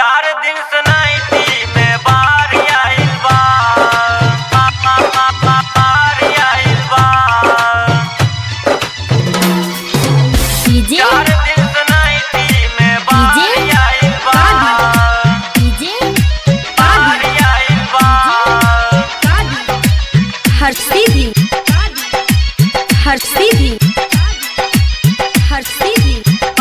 चार दिन से नाइटी में बारी आइल बा बा, बा, बा, बा, बारी आइल बा डीजे चार दिन से नाइटी में बारी आइल बा डीजे बारी आइल बा हर सीधी हर सीधी हर सीधी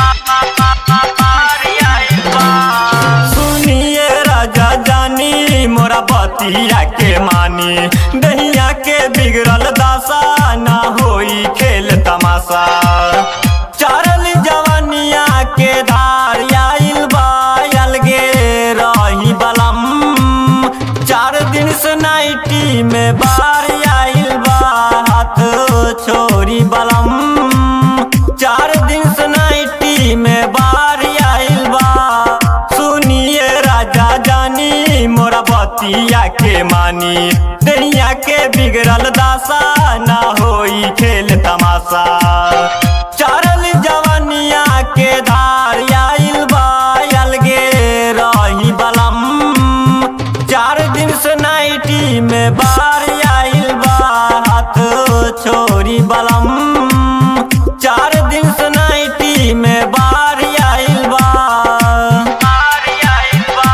सुनिए राजा जानी मोरा बतिया के मानी दहिया के बिगड़ल दासा ना होई खेल तमाशा चारल जवानिया के धार आइल बा अलगे रही बलम चार दिन से नाइटी में बार आइल बा हाथ छोरी बलम चार दिन से नाइटी में बार आइल बा सुनिए राजा जानी मोरा बतिया के मानी दहिया के बिगड़ल दासा ना होई खेल तमाशा चारल जवानिया के धार आइल बा अलगे रही बलम चार दिन से नाइटी में बार आइल बा हाथ छोरी बलम चार दिन से नाइटी में बार आइल बा बार आइल बा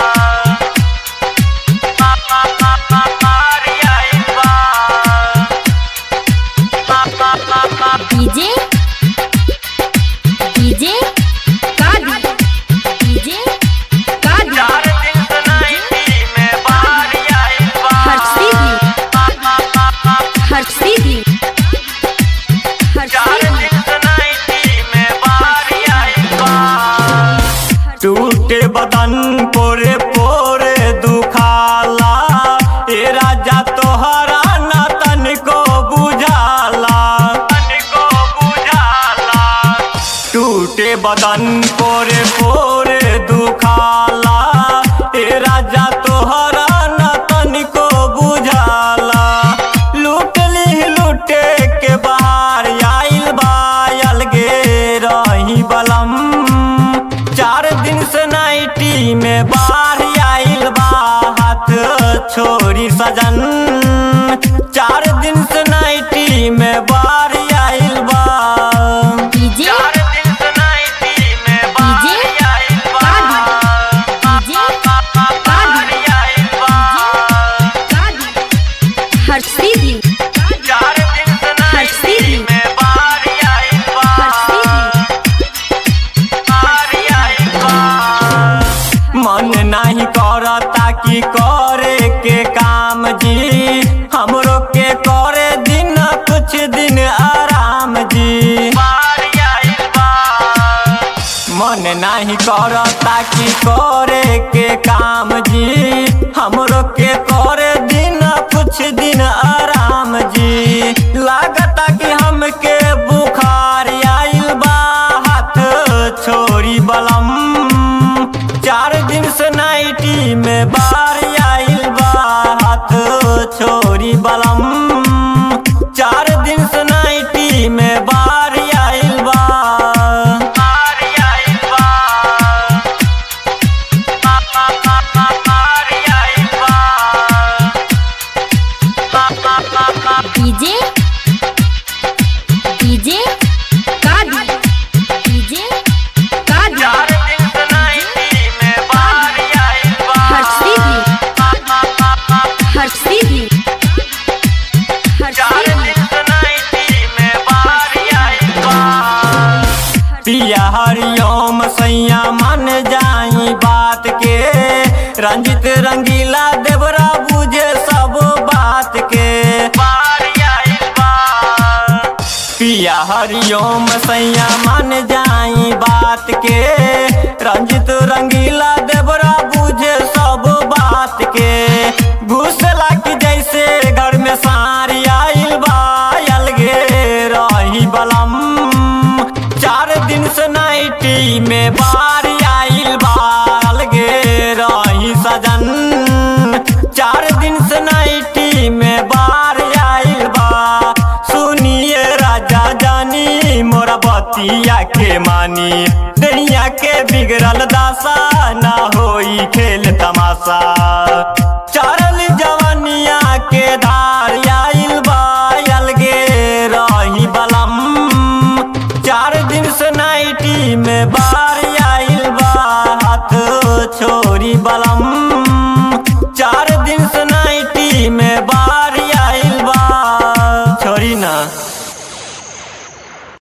बा, बा, बा, बा, बार आइल बा बा, बा, बा, बा, डीजे डीजे कादी डीजे कादी चार दिन से नाइटी में बार आइल बा हर सीधी बा, बा, बा, बा, हर सीधी हर चार सीधी दिन से नाइटी में बार आइल बा टूटे बदन पोरे पोरे दुखाला ए राजा तोहरा ना तनिको बुझाला तनिको बुझाला टूटे बदन पोरे पोरे दुखाला ए राजा तोहरा ना तनिको बुझाला लूट ली लूटे के बाहर आइल बा अलगे रही बलम चार दिन से नाइटी में बाहर आइल बा हाथ छोरी सजन चार दिन से नाइटी में बाहर आइल बा डीजे चार दिन से नाइटी में बाहर आइल बा डीजे बाहर आइल बा कादी हर सीधी चार दिन से नाइटी में बाहर आइल बा हर सीधी मन नहीं करता कि करे के काम जी हमरो के करे दिन कुछ दिन आराम जी मन नहीं करता कि करे के काम जी हमरो के करे दिन कुछ दिन आराम जी लागता कि हमके बुखार आइल बा हाथ छोरी बलम चार दिन से नाइटी में बार आइल बा हाथ छोरी बलम चार दिन से नाइटी में बार आइल बा बार आइल बा बा, बा, बा, बा, बार आइल बा बा, बा, बा, बा, डीजे डीजे कादी डीजे कादी चार दिन से नाइटी में बार आइल बा हर सीधी बा, बा, बा, बा, हर सीधी हर चार सीधी दिन से नाइटी में बार आइल बा पिया हरिओम सैया मन जाई बात के रंजित रंगीला देवरा बुझे सब बात के पिया हरिओम सैया मन जाई बात के रंजित रंगीला देवरा बुझे सब बात के घुसला की जैसे घर में सारी आइल बा अलगे रही बलम चार दिन से नाइटी में बार आइल बा अलगे रही सजन चार दिन से नाइटी में बार आइल बा सुनिए राजा जानी मोरा बतिया के मानी दुनिया के बिगड़ल दासा ना होई बार आइल बा हाथ छोरी बलम